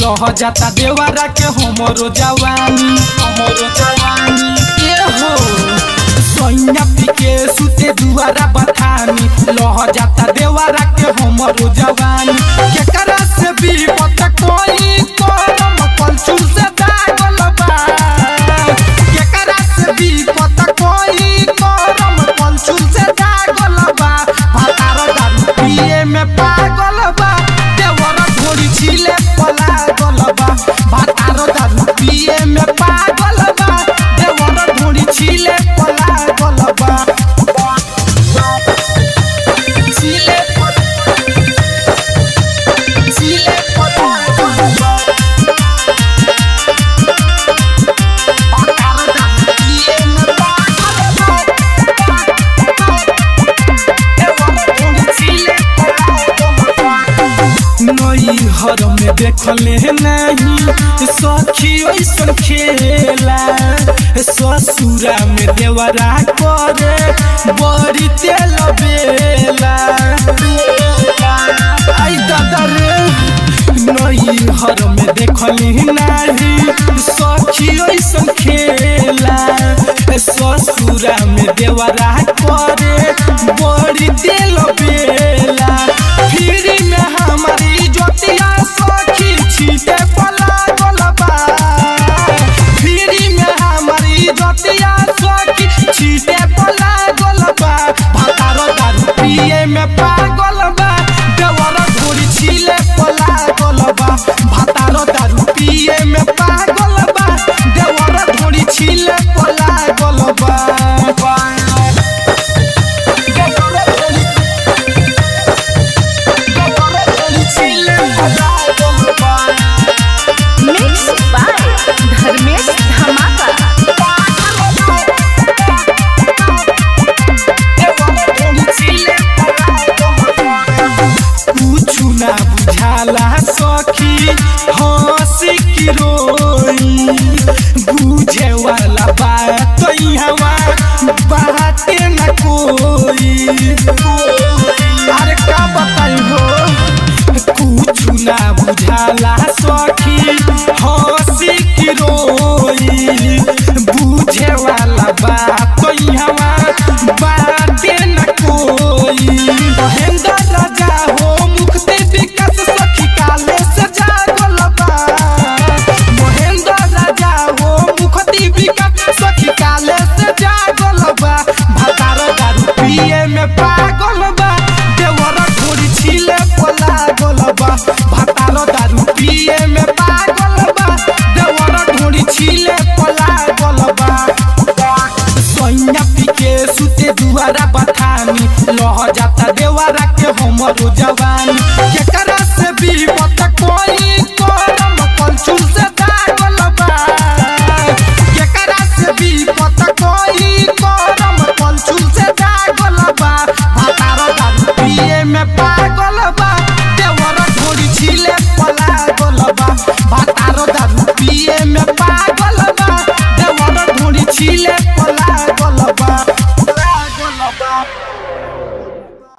लह जाता देवारा के हमरो जवानी हमरो जवानी ए हो सोइया पी के सुते दुआरा बथानी लह जाता देवारा के हमरो जवानी केकरा से भी पता कोई करम पलचू से दागल बा केकरा से भी पता कोई करम पलचू से दागल बा भातार दारू पिए में पागल बा देवर घोड़ी छिले पलागल बा भातार दारू पिए में पागल बा देवर घोड़ी छिले पलागल बा छिले छिले पलागल बा भातार दारू पिए में पागल बा नई हर में देखले नहीं सखी ऐसन खेला ससुरा में देवरा करे बड़ी तेल बेला आई दादा रे नई हर में देखली नहीं सखी ऐसन खेला ससुरा में देवरा करे बड़ी तेल बेला फिर में हमारी ज्योतिया सखी छीटे पला गोलबा फिर में हमारी ज्योतिया सखी छीटे पला गोलबा भातारो दारू पिए में पागल बा देवर घोड़ी छिले पला गोलबा भातारो दारू पिए में पागल बा देवर घोड़ी छिले पला गोलबा देवर घोड़ी मिक्स बाय धर्मेश धमाका कुछु ना बुझाला सखी हंसी की रोई बुझे वाला बात हवा बाते न कोई अरे का बताई हो कुछु ना बुझाला सखी हंसी की रोई बुझे वाला बात हवा बाते न कोई महेंद्र राजा हो मुक्ति विकास सखी काले से जागल बा महेंद्र राजा हो मुक्ति विकास सखी काले से जागल बा भातार दारू पिए में पागल बा देवर घोड़ी छिले पलागल बा भातार दारू पिए में पागल बा देवर घोड़ी छिले पलागल बा सोइया पी के सुते दुआरा बथानी लह जाता देवारा के हमरो जवानी